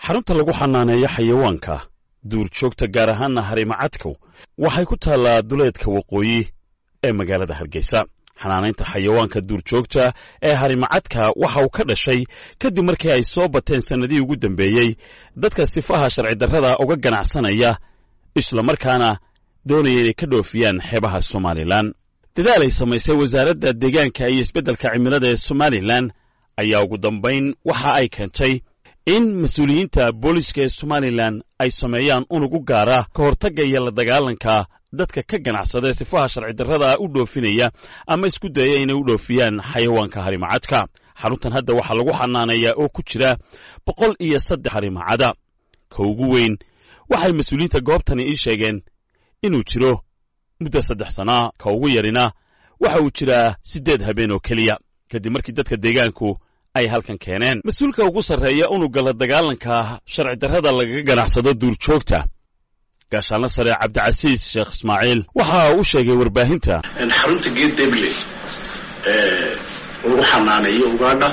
xarunta lagu xanaaneeyo xayawaanka duurjoogta gaar ahaanna harimacadkow waxay ku taallaa duleedka waqooyi ee magaalada hargeysa xanaanaynta xayawaanka duurjoogta ee harimacadka waxa uu ka dhashay kadib markii ay soo bateen sannadihii ugu dambeeyey dadka sifaha sharci darrada uga ganacsanaya islamarkaana doonaya inay ka dhoofiyaan xeebaha somalilan dadaal ay samaysay wasaaradda deegaanka iyo isbeddelka cimilada ee somalilan ayaa ugu dambayn waxa ay keentay in mas-uuliyiinta booliska ee somalilan ay sameeyaan unug u gaara ka hortagga iyo la dagaalanka dadka ka ganacsada ee sifaha sharci darrada u dhoofinaya ama isku daya inay u dhoofiyaan xayawaanka harimacadka xaruntan hadda waxaa lagu xanaaneeyaa oo ku jira boqol iyo saddex harimacada ka ugu weyn waxay mas-uuliyiinta goobtani ii sheegeen inuu jiro muddo saddex sanaa ka ugu yarina waxa uu jiraa siddeed habeen oo keliya kadib markii dadka deegaanku ay halkan keeneen mas-uulka ugu sarreeya unugga la dagaalanka sharci darrada lagaga ganacsado duurjoogta gaashaanla sare cabdicasiis sheekh ismaaciil waxa uu sheegay warbaahinta xarunta geed deble ee lagu xanaaneeyo ugaadha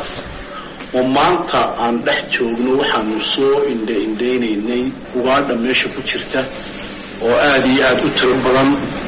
oo maanta aan dhex joogno waxaanu soo indhaindhaynaynay ugaadha meesha ku jirta oo aada iyo aada u tiro badan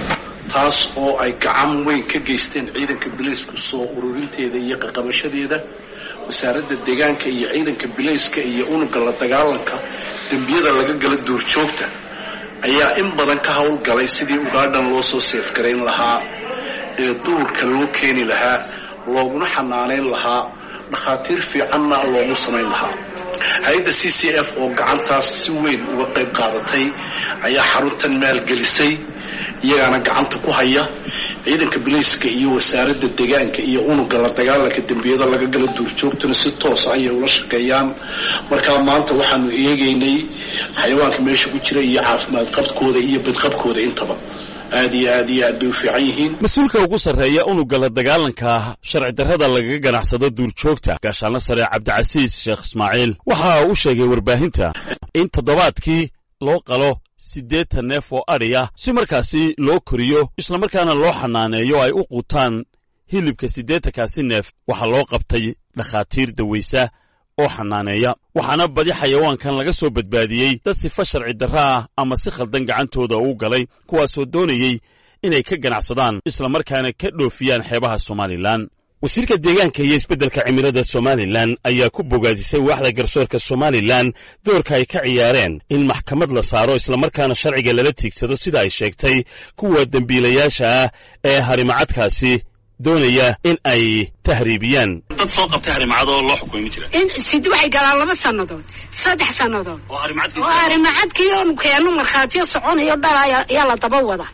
taas oo ay gacan weyn ka geysteen ciidanka bilaysku soo ururinteeda iyo qaqabashadeeda wasaaradda deegaanka iyo ciidanka bilayska iyo unugga la dagaalanka dembiyada laga gala duurjoogta ayaa in badan ka howlgalay sidii ugaadhan loo soo seefgarayn lahaa ee duurka loo keeni lahaa looguna xanaanayn lahaa dhakhaatiir fiicanna loogu samayn lahaa hay-adda c c f oo gacantaas si weyn uga qayb qaadatay ayaa xaruntan maalgelisay iyagaana gacanta ku haya ciidanka bilayska iyo wasaaradda deegaanka iyo unugga la dagaalanka dembiyada laga gala duurjoogtuna si toosa ayay ula shaqeeyaan markaa maanta waxaanu eegaynay xayawaanka meesha ku jira iyo caafimaad qabkooda iyo badqabkooda intaba aad iyo aad iyo aad bay u fiican yihiin mas-uulka ugu sarreeya unugga la dagaalanka sharci darrada lagaga ganacsado duurjoogta gaashaanla sare cabdicasiis sheekh ismaaciil waxa uu sheegay warbaahinta in toddobaadkii loo qalo siddeetan neef oo adhi ah si markaasi loo koriyo islamarkaana loo xanaaneeyo ay u quutaan hilibka siddeetankaasi neef waxaa loo qabtay dhakhaatiir dawaysa oo xanaaneeya waxaana badi xayawaankan laga soo badbaadiyey dad sifa sharci darro ah ama si khaldan gacantooda uu galay kuwaasoo doonayey inay ka ganacsadaan islamarkaana ka dhoofiyaan xeebaha somalilan wasiirka deegaanka iyo isbeddelka cimilada somalilan ayaa ku bogaadisay waaxda garsoorka somalilan doorka ay ka ciyaareen in maxkamad la saaro islamarkaana sharciga lala tiigsado sida ay sheegtay kuwa dembiilayaasha ah ee harimacadkaasi doonaya in ay tahriibiyaan dad soo qabtay harimacadoo loo xukumay ma jira sid waxay galaan laba sannadood saddex sannadood oo harimacadkii oonu keeno markhaatiyo soconayo dhal ayaa la daba wada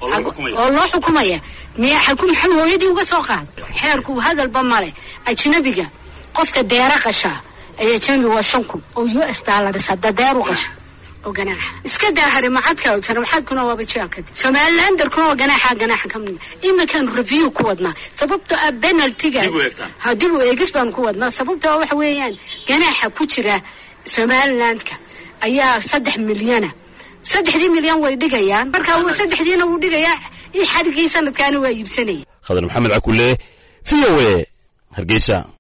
oo loo xukumaya miya xakum maxamed hooyadii uga soo qaad xeerku hadalba male ajnabiga qofka deera qashaa ay ajnabi waa shan kun oo u s dollars hadda deeru qasha oo ganaaxa iska daa harimacadka harimacadkuna waaba jeelka somalilandarkuna waa ganaaxa ganaaxa ka mid iminkaan review ku wadnaa sababtoo ah penaltiga ha dib u eegis baan ku wadnaa sababtoo waxa weeyaan ganaaxa ku jira somalilandka ayaa saddex milyana saddexdii milyan way dhigayaan marka saddexdiina wuu dhigayaa i xadhigii sanadkaana waa iibsanaya khadar maxamed cakule v o a hargeysa